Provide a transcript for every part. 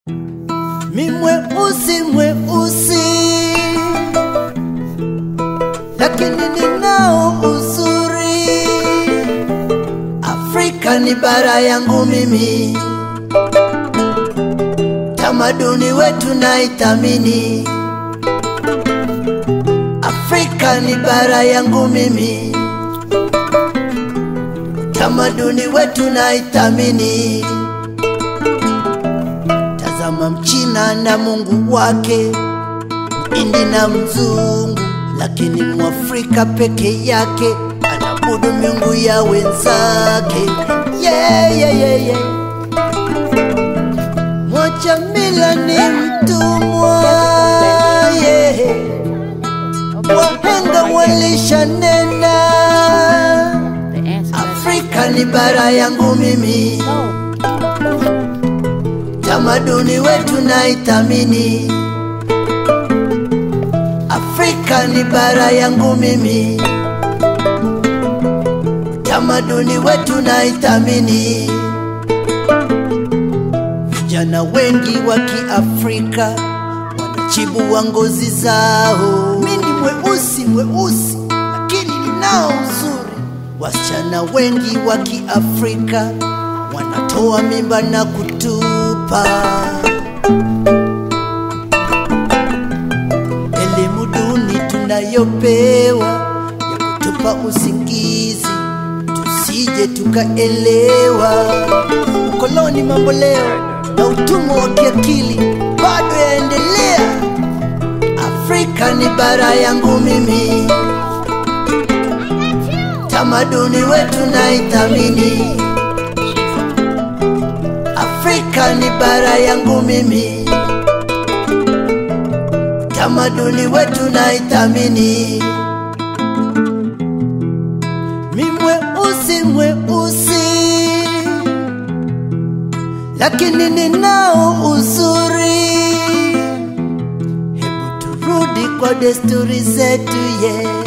mi mweusi mweusi, lakini ninao uzuri. Afrika ni bara yangu mimi, tamaduni wetu naithamini. Afrika ni bara yangu mimi, tamaduni wetu naithamini. Tazama Mchina na Mungu wake, Mhindi na mzungu, lakini Mwafrika peke yake anabudu miungu ya wenzake. Yeah, yeah, yeah, yeah. Mwacha mila ni mtumwa, yeah. Wahenga walishanena, Afrika ni bara yangu mimi tamaduni wetu naithamini. Afrika ni bara yangu mimi, tamaduni wetu naithamini. Vijana wengi wa Kiafrika wanachibua ngozi zao. Mimi ni mweusi mweusi, lakini ninao uzuri. Wasichana wengi wa Kiafrika wanatoa mimba na kutupa. Elimu duni tunayopewa ya kutupa usingizi, tusije tukaelewa. Ukoloni mambo leo na utumwa wa kiakili bado yaendelea. Afrika ni bara yangu mimi, tamaduni wetu naithamini. Afrika ni bara yangu mimi, tamaduni wetu naithamini. Mi mweusi mweusi, lakini ninao uzuri. Hebu turudi kwa desturi zetu ye, yeah.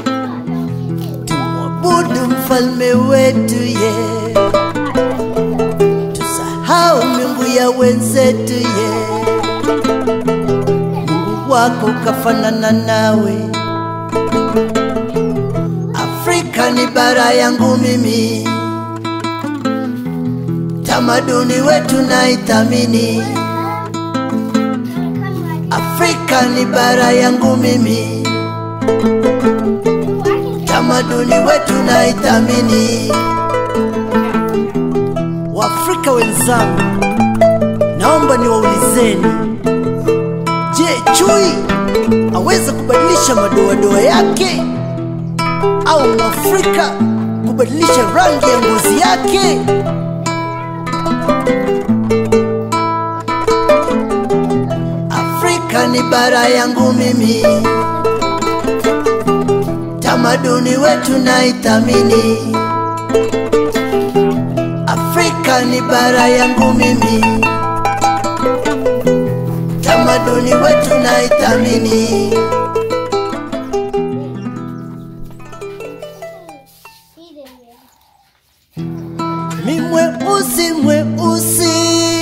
Tumwabudu mfalme wetu ye yeah tusahau miungu ya wenzetu ye Mungu wako kafanana nawe. Afrika ni bara yangu mimi, tamaduni wetu naithamini. Afrika ni bara yangu mimi, tamaduni wetu naithamini. Waafrika wenzangu, naomba niwaulizeni, je, chui aweza kubadilisha madoadoa yake au mwafrika kubadilisha rangi ya ngozi yake? Afrika ni bara yangu mimi, tamaduni wetu naithamini. Afrika ni bara yangu mimi, tamaduni wetu naithamini. Mi mweusi mweusi,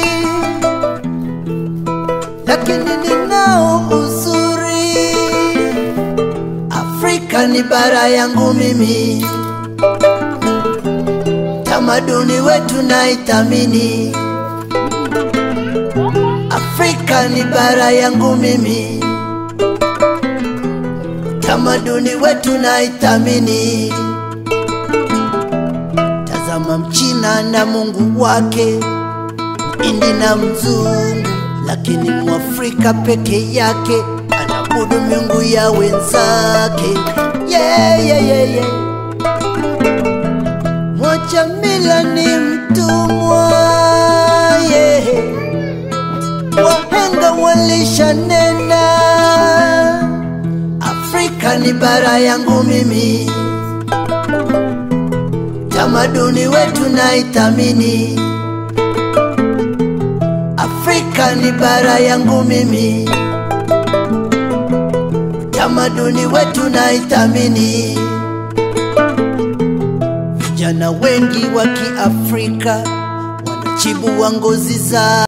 lakini ninao uzuri. Afrika ni bara yangu mimi tamaduni wetu naithamini. Afrika ni bara yangu mimi, tamaduni wetu naithamini. Tazama Mchina na Mungu wake, Mhindi na mzungu, lakini Mwafrika peke yake anabudu miungu ya wenzake. Yeah, yeah, yeah, yeah. Mwacha mila ni mtumwa, yeah. Wahenga walishanena, Afrika ni bara yangu mimi, tamaduni wetu naithamini. Afrika ni bara yangu mimi, tamaduni wetu naithamini. Vijana wengi wa Kiafrika wanachibua ngozi zao.